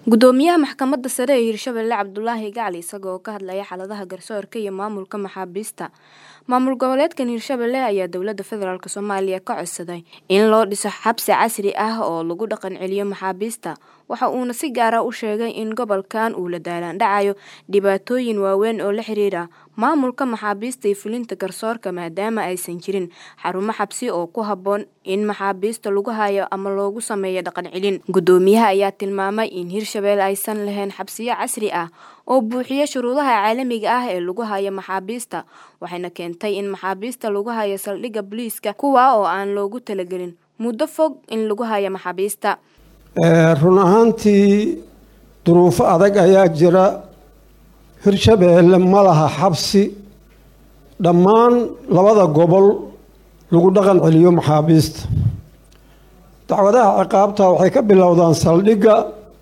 gudoomiyaha maxkamadda sare ee hirshabelle cabdulaahi gacli isagoo ka hadlaya xaaladaha garsoorka iyo maamulka maxaabiista maamul goboleedkan hirshabelle ayaa dowlada federaalk soomaaliya ka codsaday in loo dhiso xabsi casri ah oo lagu dhaqan celiyo maxaabiista waxa uuna si gaara u sheegay in gobolkan uu la daalaandhacayo dhibaatooyin waaweyn oo la xiriira maamulka maxaabiista iyo fulinta garsoorka maadaama aysan jirin xarumo xabsi oo ku habboon in maxaabiista lagu hayo ama loogu sameeyo dhaqan celin gudoomiyaha ayaa tilmaamay in hirshabelle aysan lahayn xabsiyo casri ah oo buuxiya shuruudaha caalamiga ah ee lagu hayo maxaabiista waxayna keentay in maxaabiista lagu hayo saldhigga booliiska kuwa oo aan loogu talagelin muddo fog in lagu hayo maxaabiista run ahaantii duruufo adag ayaa jira hirshabeelle ma laha xabsi dhammaan labada gobol lagu dhaqan celiyo maxaabiista dacwadaha ciqaabta waxay ka bilowdaan saldhigga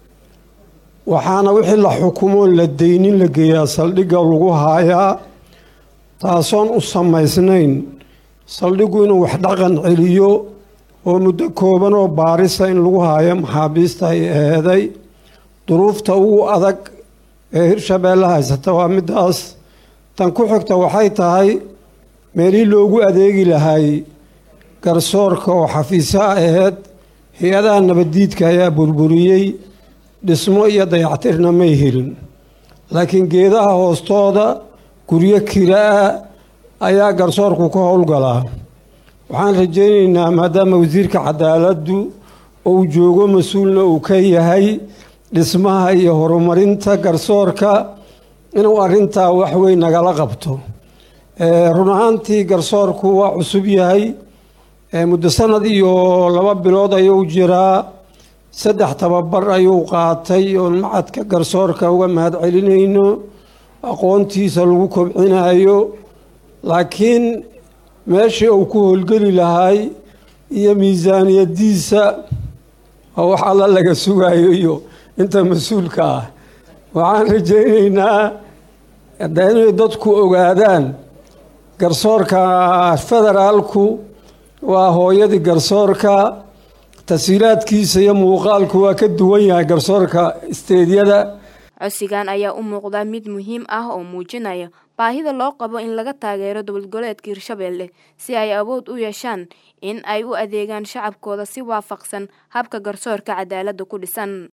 waxaana wixii la xukumoo la deynin la geeyaa saldhigga lagu haayaa taasoon u samaysnayn saldhiggu inuu wax dhaqan celiyo oo muddo kooban oo baarisa in lagu haayo maxaabiista ay eeday duruufta ugu adag ee hirshabeelle haysata waa middaas tan ku xigta waxay tahay meelihii loogu adeegi lahay garsoorka oo xafiisaha aheyd hay-adaha nabaddiidka ayaa burburiyey dhismo iyo dayactirna may helin laakiin geedaha hoostooda guryo kira-a ayaa garsoorku ka howlgalaa waxaan rajaynaynaa maadaama wasiirka cadaaladdu uu joogo mas-uulna uu ka yahay dhismaha iyo horumarinta garsoorka inuu arrintaa waxweyn nagala qabto run ahaantii garsoorku waa cusub yahay muddo sanad iyo laba bilood ayuu jiraa saddex tababar ayuu qaatay oon macadka garsoorka uga mahad celinayno aqoontiisa lagu kobcinayo laakiin meeshii uu ku howlgeli lahay iyo miisaaniyadiisa oo wax alla laga sugayo iyo inta mas-uulka ah waxaan rajaynaynaa inay dadku ogaadaan garsoorka federaalku waa hooyadii garsoorka tasiilaadkiisa iyo muuqaalku waa ka duwan yahay garsoorka isteedyada codsigan ayaa u muuqdaa mid muhiim ah oo muujinaya baahida loo qabo in laga taageero dowlad goboleedka hirshabelle si ay awood u yeeshaan in ay u adeegaan shacabkooda si waafaqsan habka garsoorka cadaaladda ku dhisan